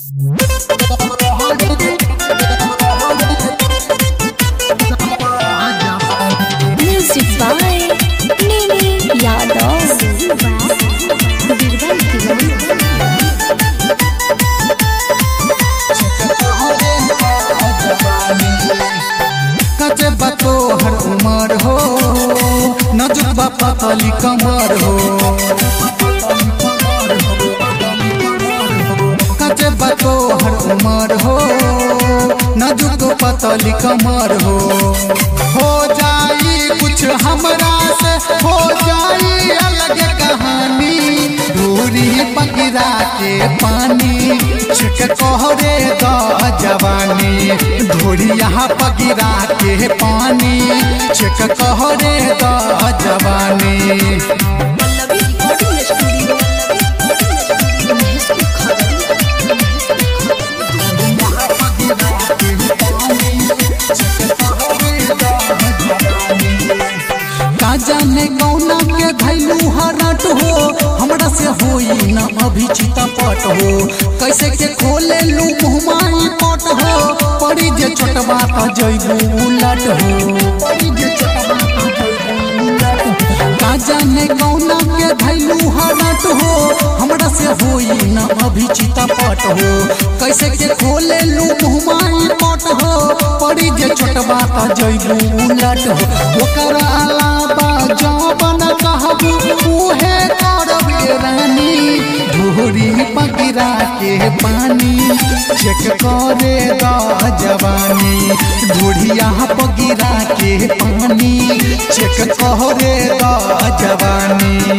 Music by Nini Yadav. कचे बतो हर उमर हो नजुक बापा तली कमर हो कचे बतो हर उमर हो नजुक पतली कमर हो हो जाई कुछ हमरा से हो जाई अलग कहानी दूरी पकड़ा के पानी छिक कोहरे द जवानी धूरी यहाँ पगिरा के पानी छिक कोहरे द जवानी का जाने कौना के धैलू हरट हो हमरा से होई न अभी चितपट हो कैसे के खोले लू मुहमाई पट हो पड़ी जे छोटबा त जइबू उलट हो पड़ी जे छोटबा त जइबू उलट हो। का जाने कौना के धैलू हरट हो हमरा से होई न अभी चितपट हो कैसे के खोले लू मुहमाई पट हो पड़ी जे छोटबा त जइबू उलट हो ओकर अलावा जौबन कहबू उहे करब ये रानी धोरी पगिरा के पानी चेक करे द जवानी धोरिया पगिरा के पानी चेक करे द जवानी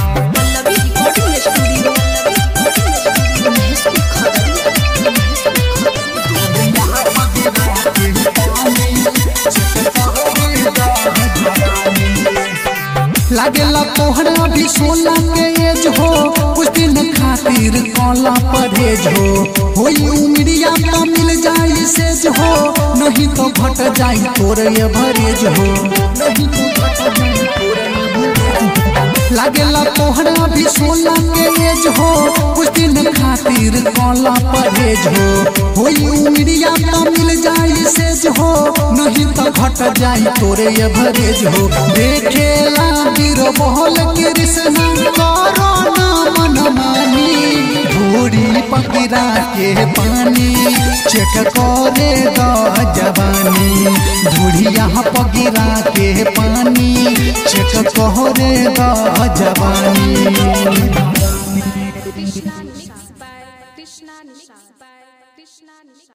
लागेला तोहरा भी सोना के एज हो कुछ दिन खातिर कौला परहेज हो होई उमरिया तो मिल जाई सेज हो नहीं तो घट जाई तोर ये भरेज हो नहीं तो घट जाई तोर ये भरेज हो। लागेला तोहरा भी सोना के एज हो कुछ दिन खातिर कौला परहेज हो होई उमरिया तो मिल जाई सेज हो नहीं तो घट जाई तोरे ये भरेज हो देखेला गिर बहल कृष्ण करो ना मन मानी धूरी पकड़ा के पानी चेक करे द जवानी धूरिया पगिरा के पानी चेक करे द जवानी Krishna mixed by Krishna mixed by Krishna mixed